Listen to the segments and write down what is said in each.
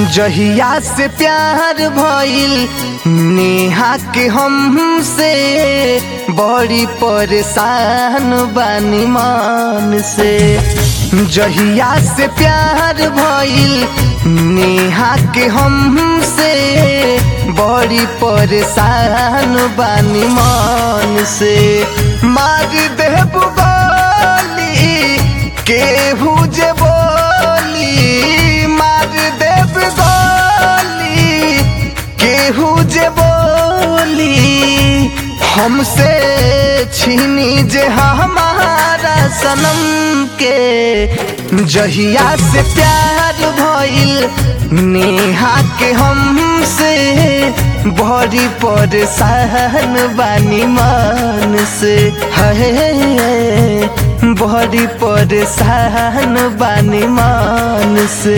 जहिया से प्यार भइल नेहा के हमसे बड़ी परेशान बानी मान से जहिया से प्यार भइल नेहा के हमसे बड़ी परेशान बानी मान से मार देब गोली केहू जे बोली मार देब गोली केहू जे बोली हमसे छीनी जे हमारा सनम के जहिया से प्यार भइल नेहा के हमसे बड़ी परेशान बानी मान से है बड़ी परेशान बानी मान से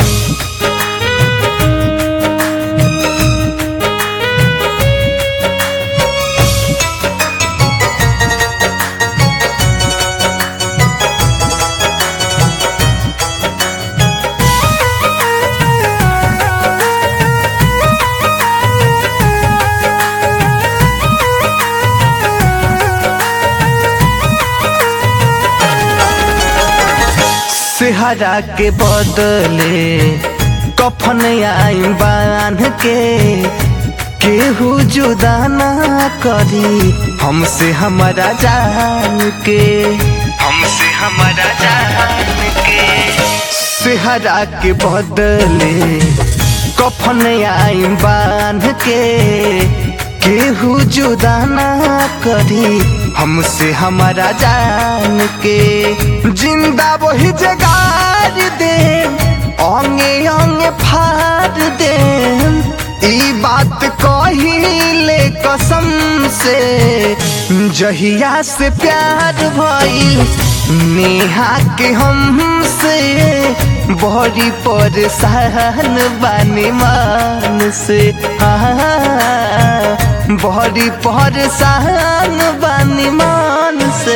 सेहरा के बदले कफन आई बांध के केहू जुदा ना करी हमसे हमारा जान के हमसे हमारा जान के सेहरा के बदले कफन आई बांध के केहू जुदा ना करी हमसे हमारा जान के जिंदा वही जगार दे ओंगे ओंगे फाड़ दे ई बात कहिले कसम से जहिया से प्यार भइल नेहा के हमसे बड़ी परेशान बानी मान से हाँ बड़ी परेशान बानी मान से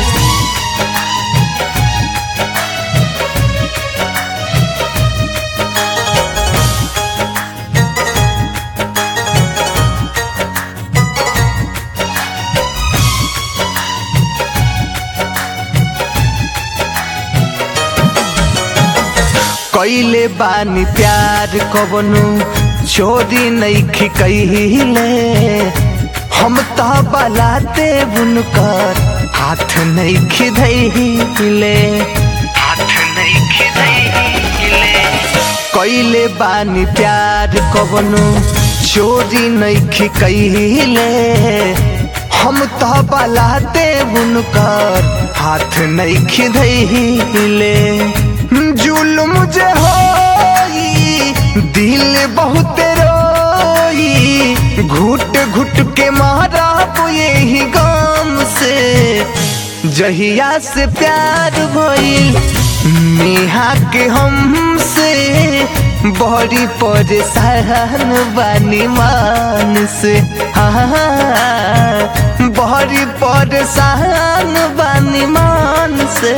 कैले बानी प्यार कबनु चोरी नैखी कहिले हम तो बलाते बुनकर हाथ नैखी धैले हाथ नैखी धैले कैले बानी प्यार कबनु चोरी नैखी कहिले हम तो बलाते बुनकर हाथ नैखी धैले जुल्म जे होई दिल बहुत रोई घुट घुट के मारा यही गम से जहिया से प्यार भइल नेहा के हमसे बड़ी परेशान बानी मान से हाँ बड़ी परेशान बानी मान से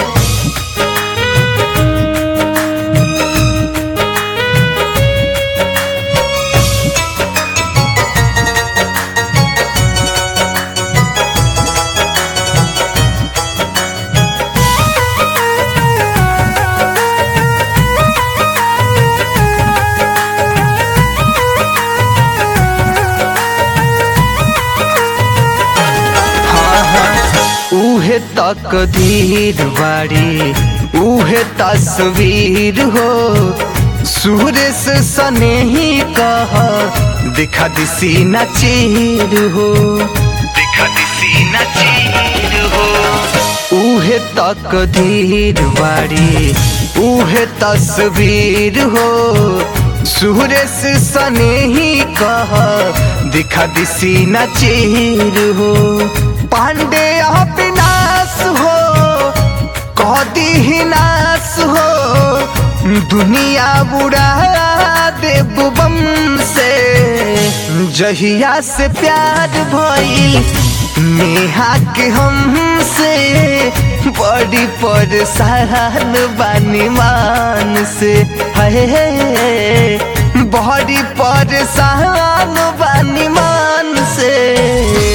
उहे तकदीर बाड़ी उहे तस्वीर हो सूर्य से सने ही कह दिखा दिसी न चीर हो दिखा दिसी न चीर हो उहे तकदीर बाड़ी उहे तस्वीर हो सूर्य से सने ही कह दिखा दिसी न चीर हो पांडे विनाश हो कदी ही नाश हो दुनिया बुढ़ा दे बम से जहिया से प्यार भइल नेहा के हमसे बड़ी परेशान बानी मान से है बड़ी परेशान बानी मान से